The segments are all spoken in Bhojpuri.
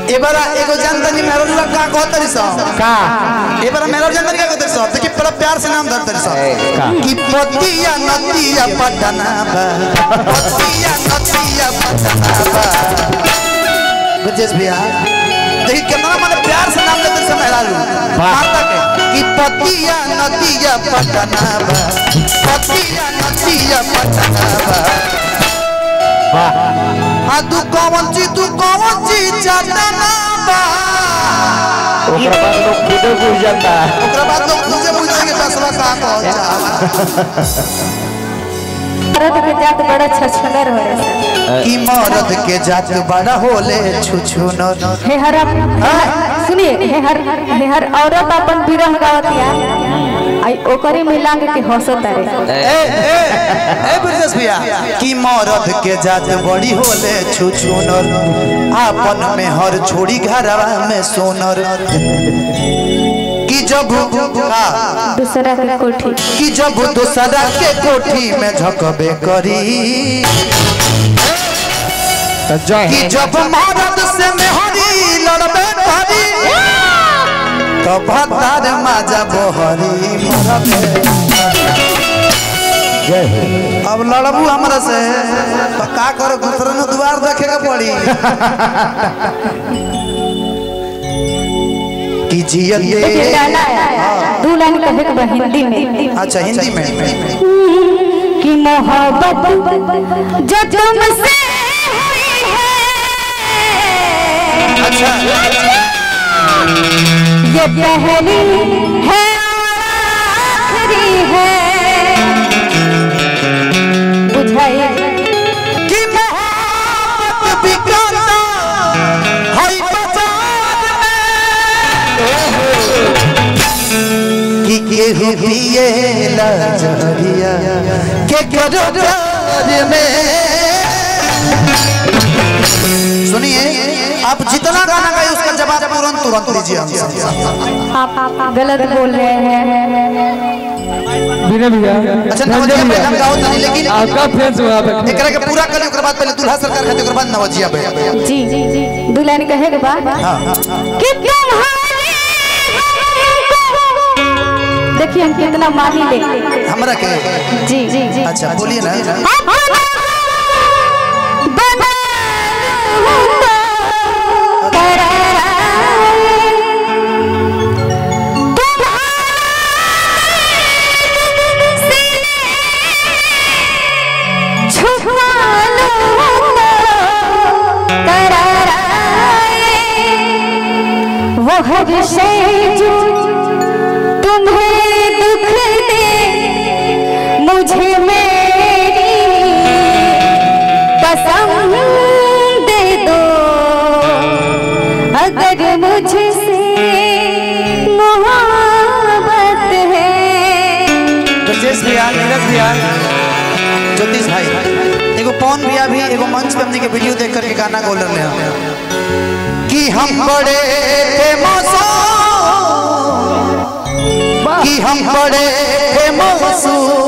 एबारा एगो जानतनी मेरा लोग का कहतरी स का एबारा मेरा जानतनी का कहतरी स देखि बड़ा प्यार से नाम धरतरी स का? कि पतिया नतिया पटना बा पतिया नतिया पटना बा गजेश भैया देखि कितना माने प्यार से नाम लेते से मेरा लोग वाह। माता के कि पतिया नतिया पटना बा पतिया नतिया पटना बा वाह हाँ तू कौन ची तू कौन ची चाटना बा ओकरा बाद लोग खुदे बुझ जाता ओकरा बाद लोग मुझे पूछेंगे बसवा कहाँ पहुंच जा भारत के जात बड़ा छछनर हो रहे सर कि मर्द के जात बड़ा होले छुछु नर हे हर सुनिए हे हर हे हर औरत अपन विरह गावतिया आई ओकरे में लाग के हंसत रे ए ए ए ब्रजेश भैया कि मर्द के जात बड़ी होले छुछु नर आपन में हर छोड़ी घरवा में सोनर कि जब हाँ, दूसरा के कोठी कि जब दूसरा के कोठी में झकबे करी तो जय कि जब मर्द से मेहरी लड़बे करी तो भतार माजा बोहरी मरबे जय हो अब लड़बू हमरा से तो का करो दूसरे ने द्वार देखे के पड़ी कि जियत देखिए गाना है दू लाइन कहे के बा हिंदी में अच्छा हिंदी में कि मोहब्बत जो तुमसे हुई है अच्छा ये पहली है और आखिरी है बुझाइए कि मोहब्बत बिकाता है बाजार में कि केहू पिए लजरिया के करो प्यार में सुनिए आप जितना गाना गाए उसका जवाब तुरंत तुरंत दीजिए हमसे आप गलत बोल रहे हैं बिना भैया अच्छा नवजिया पे हम गाओ तनी लेकिन आपका फैंस हुआ पे एकरा के पूरा करी ओकर बाद पहले दूल्हा सरकार खातिर ओकर बाद नवजिया पे जी जी जी दू लाइन कहे के बाद कि तुम्हारे हमको- देखिए हम कितना मानी ले हमरा के जी जी जी अच्छा बोलिए ना बना लूं तो करार तुम्हारे सीने छुपा लूं तो करार वो हर शय जो तुम्हें दुख दे मुझे मेरी कसम दे दो अगर मुझसे मोहब्बत है ब्रजेश भैया नीरज भैया ज्योतिष भाई एगो पवन भैया भी एगो मंच पे हमने के वीडियो देख करके गाना बोल रहे हैं कि हम बड़े फेमस कि हम बड़े फेमस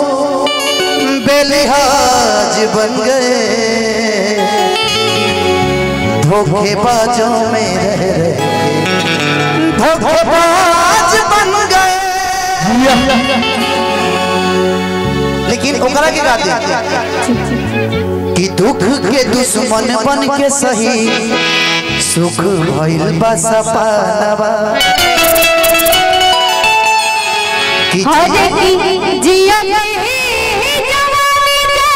बेलिहाज बन गए धोखेबाजों में रह रहे धोखेबाज बन गए लेकिन ओकरा के गाते कि दुख के दुश्मन बन के सही सुख भइल बा सपनवा कि हर की जिया जवानी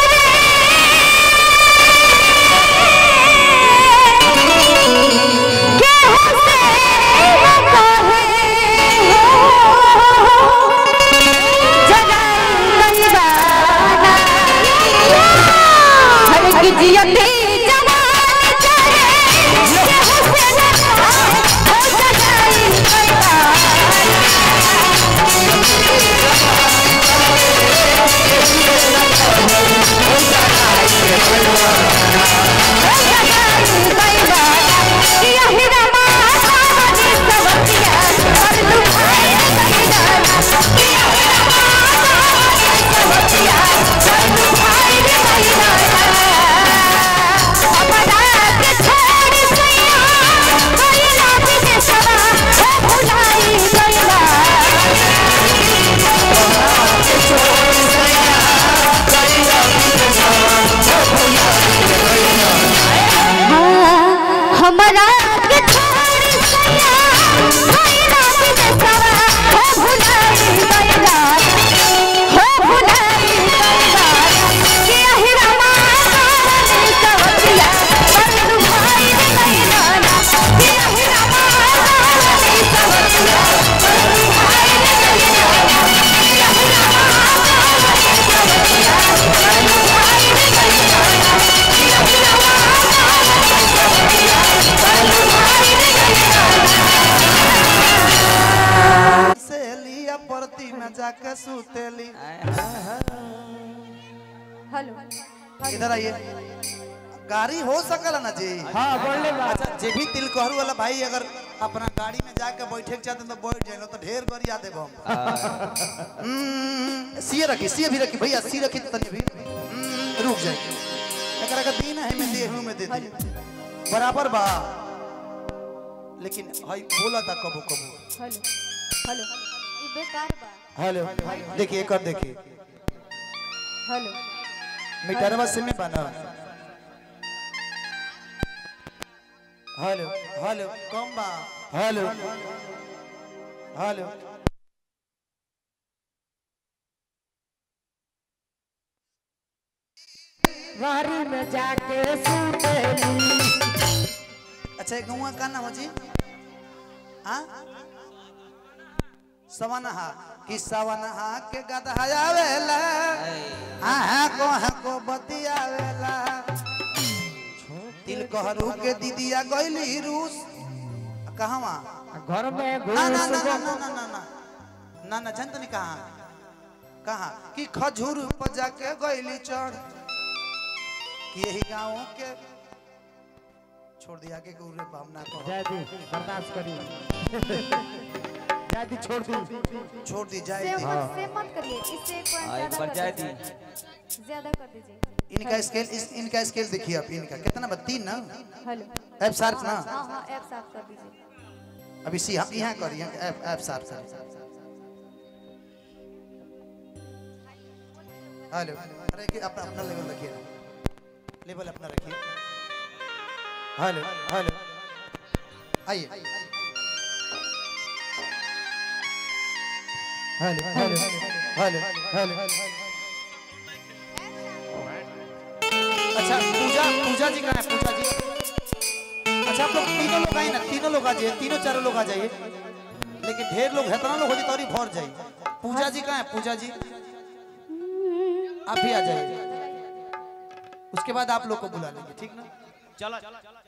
करे के हुसैन कहे हो जगाई दीवाना हर की जिया जवानी करे के हुसैन हो जगाई दीवाना हमरा के छोड़ी सैया भइला विदेशवा हो भुलाई गइला हो भुलाई गइला के अहिरा मानी सवतिया बंधु भाई गइला के अहिरा मानी सवतिया बंधु भाई गइला से लिया परती में जाके सुतेली हेलो इधर आइए गाड़ी हो सकला ना जी हाँ बोले बा अच्छा जे भी तिलकोहर वाला भाई अगर अपना गाड़ी में जाके बैठे के चाहते हैं तो बैठ जाए तो ढेर गरिया देब हम हम्म, सीए रखी सीए भी रखी भैया सी रखी तनी भी हम्म, रुक जाए एकरा का दिन है में देहू में दे दी बराबर बा लेकिन हई बोला था कबो कबो हेलो हेलो ई बेकार बा हेलो देखिए कर देखिए हेलो मीटरवा से में बना हेलो हेलो कम बा हेलो हेलो वारी में जाके सुतेली अच्छा गौवा का नाम हो जी हाँ सवनहा कि सवनहा के गदहायावेला हाँ को हाँ को बतियावेला तिल कहरू के दीदिया गइली रूस कहवा घर में घुस ना ना ना ना गो- ना ना ना ना ना जानत नहीं कहाँ कहाँ कि खजूर पर जाके गइली चढ़ कि यही गाँव के छोड़ दिया के गुरु भावना को जयदी बर्दाश्त करिए जयदी छोड़ दी छोड़ दी जाए से दी। मत से मत करिए इससे एक हाँ, एक पॉइंट बार ज्यादा जाए कर दी दीजिए ज्यादा कर दीजिए इनका स्केल इस इनका स्केल देखिए आप इनका कितना बा तीन ना हेलो एफ शार्प ना हाँ हाँ ऐप साफ कर दीजिए अभी सी हम यहाँ करिए एफ एफ शार्प कर हेलो अरे कि अपना अपना लेवल रखिए ना लेवल अपना रखिए हेलो हेलो आइए हेलो हेलो हेलो हेलो अच्छा पूजा पूजा जी कहाँ है पूजा जी अच्छा आप लोग तीनों लोग आए ना तीनों लोग आ जाइए तीनों चारों लोग आ जाइए लेकिन ढेर लोग है लोग हो जाए तो और ही भर जाइए पूजा जी कहाँ है पूजा जी आप भी आ जाइए उसके बाद आप लोग को बुला लेंगे ठीक ना चलो